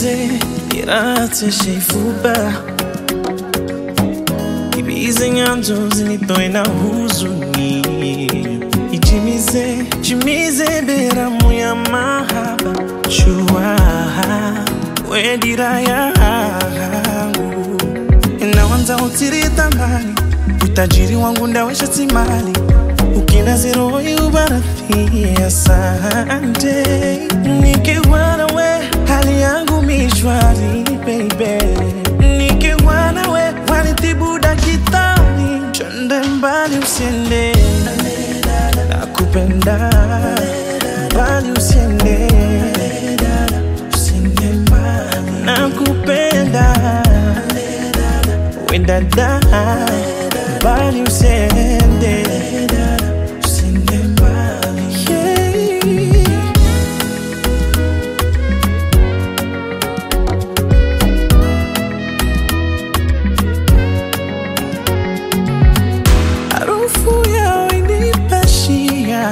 Ijimize nirate shifuba Ibize nyanzo zinitoe na huzuni Ijimize, jimize beramu ya mahaba Chua, we dira yangu Inawanza utiri thamani Utajiri wangu ndawesha simali Ukina zero ubarathi asante Nikiwa nawe hali yangu mishwari baby Nikiwa nawe wanitibu dakitari Chonde mbali usiende Nakupenda mbali usiende Usiende mbali Nakupenda we dada mbali usiende Usiende mbali yeah. Harufu yao inipashia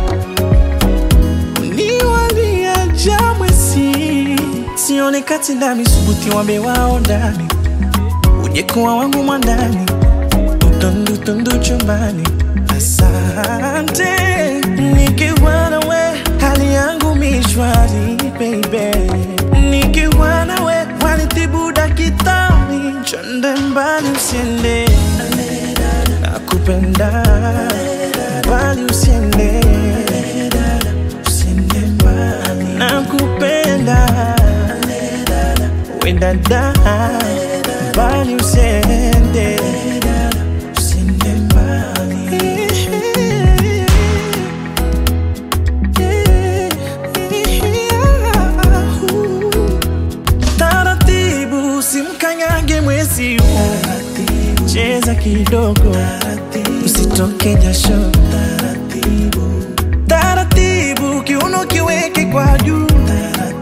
uniwalia jamwesi sione kati ndami subuti wambe wao ndani ujekuwa wangu mwandani utondutondu chumbani asante nikiwa nawe hali yangu mishwari baby nikiwa nawe wanitibu dakitari chonde mbali usiende nakupenda mbali usiende usiende mbali nakupenda we dada mbali usiende usiende mbali taratibu simkanyage mwezi huu cheza kidogo usitoke jasho taratibu kiuno kiweke kwa juu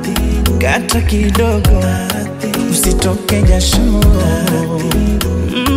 kata kidogo usitoke jasho Mm.